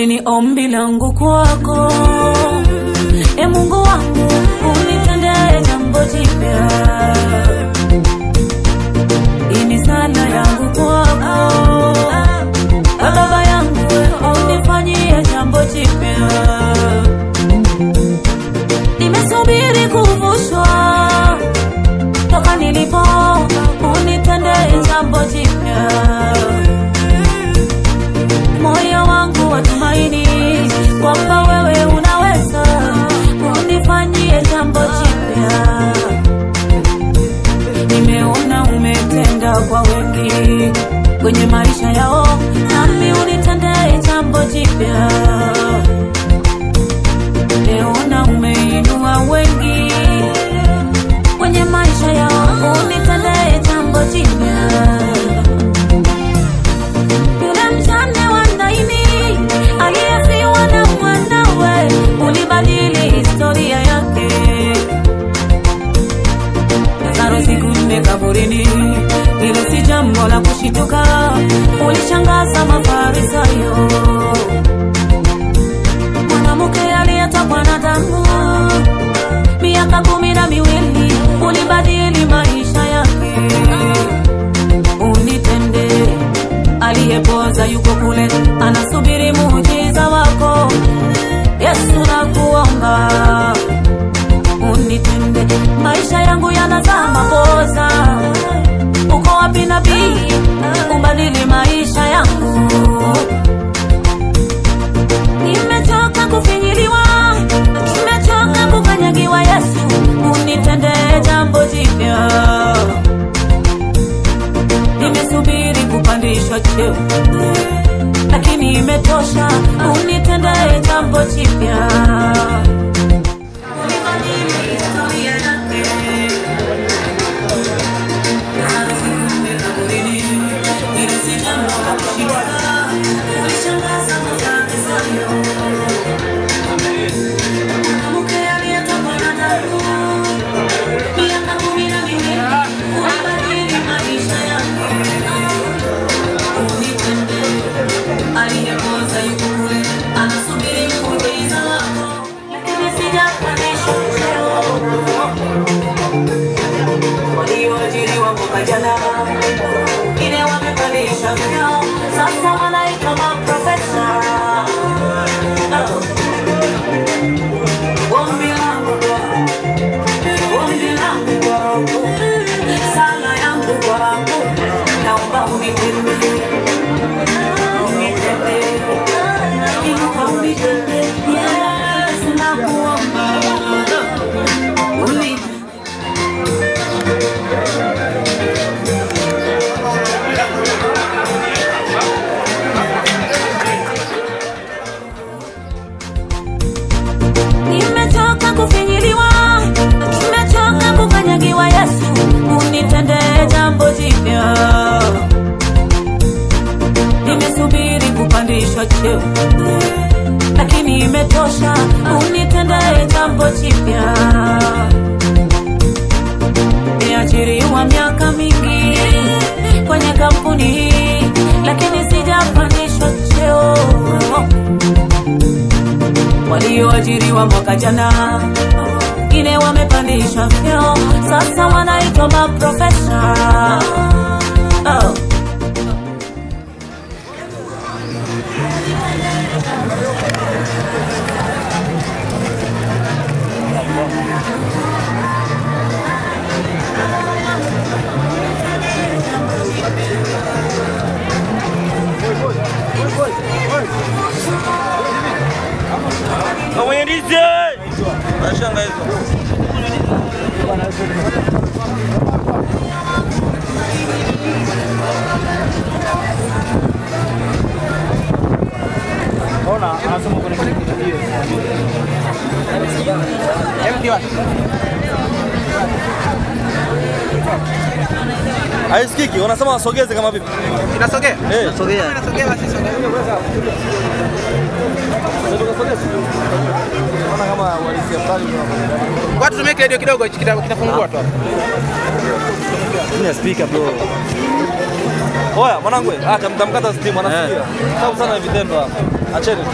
Hili ni ombi langu kwako, e Mungu wangu, unitendee jambo jipya. Hii ni sala yangu kwako, e Baba yangu, unifanyie jambo jipya. Nimesubiri kuvushwa toka nilipo, unitendee jambo jipya moyo wangu watumaini kwamba wewe unaweza unifanyie jambo jipya. Nimeona umetenda kwa wengi kwenye maisha yao, nami unitendee jambo jipya. Nimeona umeinua wengi kwenye maisha yao, unitendee jambo jipya yule mjane wa Naini aliyefiwa na mwanawe, ulibadili historia yake. Lazaro siku nne kaburini, hilo si jambo la kushituka, ulishangaza Mafarisayo. Mwanamke aliyetokwa na damu miaka kumi na miwili, ulibadili maisha yake unitende. Aliyepoza yuko kule, anasubiri muujiza wako. Yesu nakuomba unitende, maisha yangu yanazama poza. Uko wapi nabii, ubadili maisha yangu. Nimechoka kufinyiliwa, nimechoka kukanyagiwa. Yesu unitende jambo jipya nimesubiri kupandishwa cheo, lakini imetosha, unitendee jambo jipya. Ulibadili historia yake. Hilo si jambo la kushituka, ulishangaza Mafarisayo. Mwanamke aliyetokwa na damu miaka kumi na miwili, ulibadili maisha yake. Unitende, aliyepoza yuko kule, anasubiri muujiza wako, lakini sijapandishwa cheo. Walioajiriwa mwaka jana, wengine wamepandishwa vyeo, sasa wanaitwa maprofesa. Ombi langu ombi langu kwako, sala yangu kwako, naomba unitende, unitende, naomba unitende, Yesu nakuomba, unitende. Nimechoka kufinyiliwa, nimechoka kukanyagiwa. Yesu unitende jambo jipya. Nimesubiri kupandishwa cheo, lakini imetosha, unitende jambo jipya. Niajiriwa miaka mingi kwenye kampuni hii, lakini sijapandishwa cheo walioajiriwa mwaka jana, wengine wamepandishwa vyeo, sasa wanaitwa maprofesa. Oh. Na mwenye ndizi. Mashanga hizo. Ona anasema kwenye kile kitu hiyo. Hebu ndio. Haisikiki, wanasema wasogeze kama vipi? Inasogea? Eh. Inasogea. Inasogea basi sogea. Naona kama walisia mbali Watu tumeke radio kidogo hichi kita- kitafungua tu hapo. Ni speaker bro. Oya mwanangu, acha mtamkata stimu anasikia. Sababu sana vitendo hapa. Acheni.